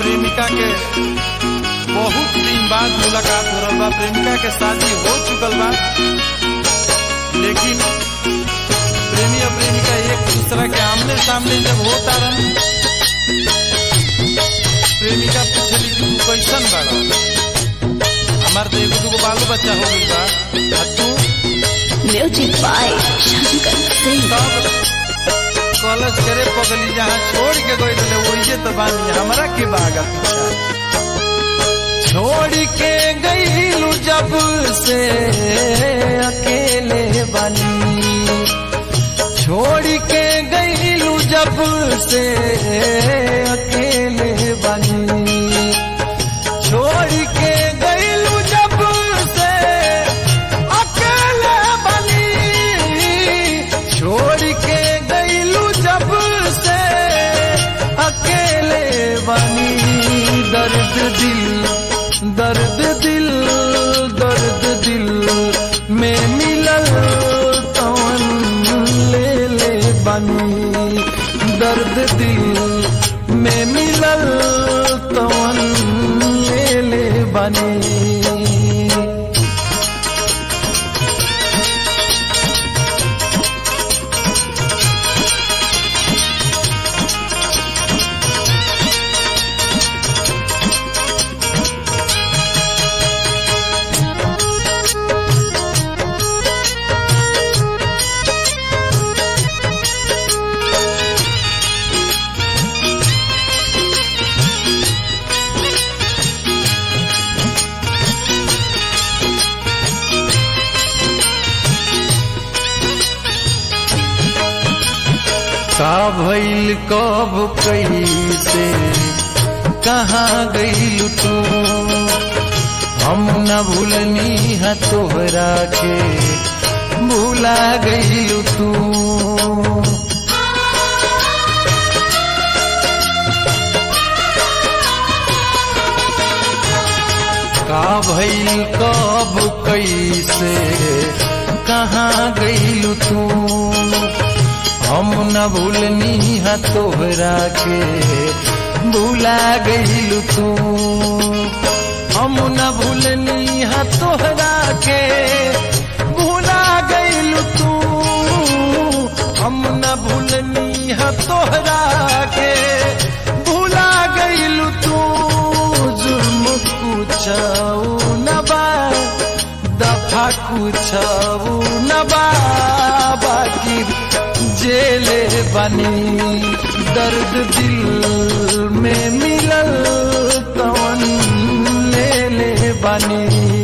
प्रेमिका के बहुत दिन बाद मुलाकात हो रहा बा प्रेमिका के शादी हो चुकल बा लेकिन प्रेमी और प्रेमिका एक दूसरा के आमने सामने जब होता रन प्रेमिका पूछली कि तू कैसन बाड़ा हमार तो एगो दूगो बालो बच्चा हो गई बा आ तू म्यूजिक बाय शंकर सिंह तब कॉलेज करे पगली जहाँ छोड़ के गई रहे वही तो बानी हमरा के बागा पीछा छोड़ के गईलू जब से अकेले बनी छोड़ के गईलू जब से अकेले बनी छोड़ के गईलू जब से अकेले बनी छोड़ के गईलू जब से अकेले बनी दर्द दिल दर्द दिल दर्द दिल में मिलल तवन ले ले बनी दर्द दिल में मिलल तवन ले ले बनी का भइल कब कैसे कहाँ गईल तू हम न भूलनी है तोहरा के भूला गईल तू का भइल कब कैसे कहाँ गईल तू हम न भूलनी है तोहरा के भूला गईल तू हम न भूलनी है तोहरा के भूला गईल तू हम न भूलनी है तोहरा के भूला गईल तू जुर्म कुछऊ न बा दफा कुछऊ न बा बाकी जेले बनी दर्द दिल में मिलल कवन ले ले बनी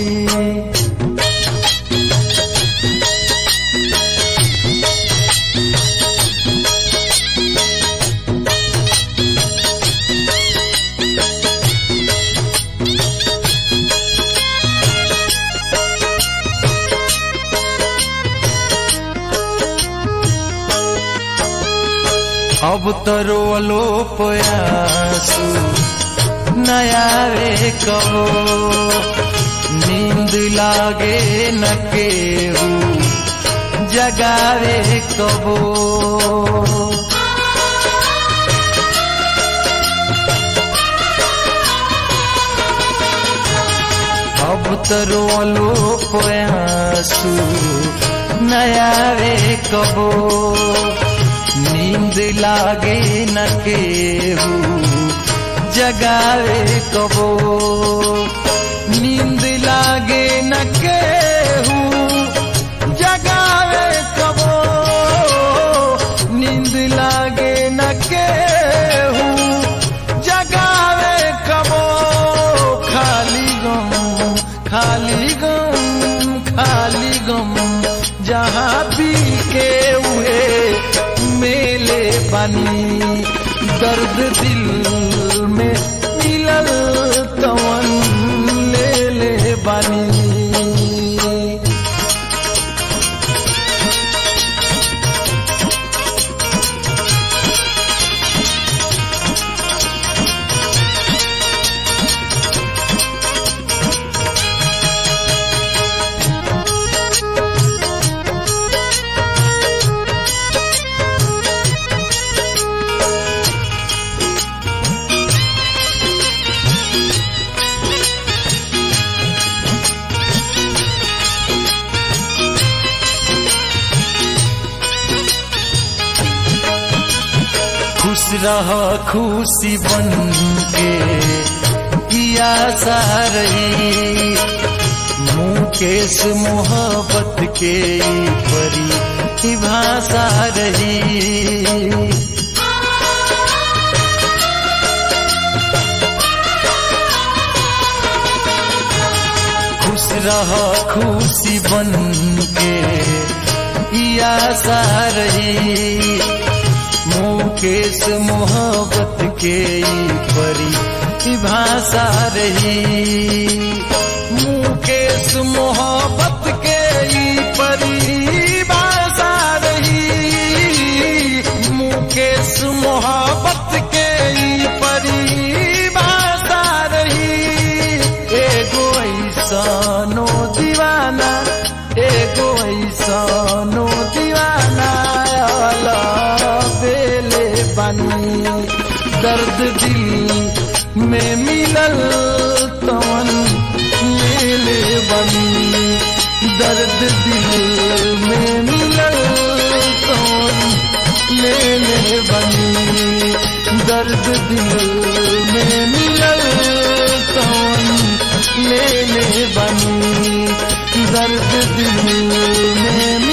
अब तो रोलो पयासू नया रे कहो नींद लागे न केहू जगावे कबो अब तो रोलो पयासू नया रे कबो नींद लागे न केहू जगावे कबो नींद लागे न केहू जगावे कबो नींद लागे न केहू जगावे कबो खाली गम खाली गम खाली गम जहाँ भी के हुए मेले बनी दर्द दिल में मिलल तवन ले ले बनी रह खुशी बन के किया सारही मुकेश मोहब्बत के ई परी की भाषा रही खुश रह खुशी बन के पिया सारही मुकेश मोहब्बत के ई परी की भाषा रही मुकेश मोहब्बत के ई परी भाषा रही मुकेश मोहब्बत के ई परी भाषा रही एगो ऐसनो दीवाना एगो ऐसनो दीवाना अला बेले बनी दर्द दिल में मिलल तवन मेले बनी दर्द दिल में मिलल तवन लेले बनी दर्द दिल में मिलल तवन लेले बनी दर्द दिल में